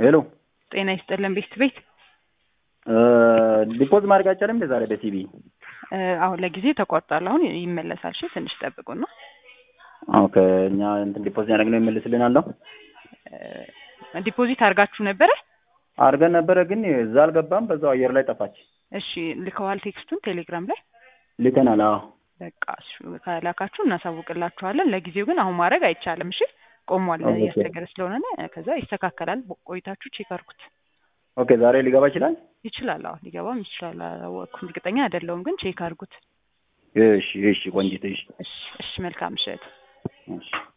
ሄሎ ጤና ይስጥልን ቤት ቤት ዲፖዝ ማድረግ አይቻልም እንደ ዛሬ በሲቢ እ አሁን ለጊዜ ተቋርጧል። አሁን ይመለሳል። እሺ ትንሽ ጠብቁና ኦኬ እኛ እንትን ዲፖዝ ያደረግነው ይመልስልናል ነው እ ዲፖዚት አድርጋችሁ ነበረ? አድርገን ነበረ ግን እዛ አልገባም በዛው አየር ላይ ጠፋች እሺ ልከዋል ቴክስቱን ቴሌግራም ላይ ልከናል አዎ በቃ እሱ ከላካችሁ እናሳውቅላችኋለን። ለጊዜው ግን አሁን ማድረግ አይቻልም። እሺ ቆሟል፣ ኦኬ። እያስቸገረ ስለሆነ ነው። ከዛ ይስተካከላል። ቆይታችሁ ቼክ አድርጉት። ኦኬ ዛሬ ሊገባ ይችላል ይችላል። አዎ ሊገባም ይችላል። አላወቅኩም፣ እርግጠኛ አይደለሁም፣ ግን ቼክ አድርጉት። እሺ እሺ ቆንጂት እሺ እሺ እሺ፣ መልካም ምሽት። እሺ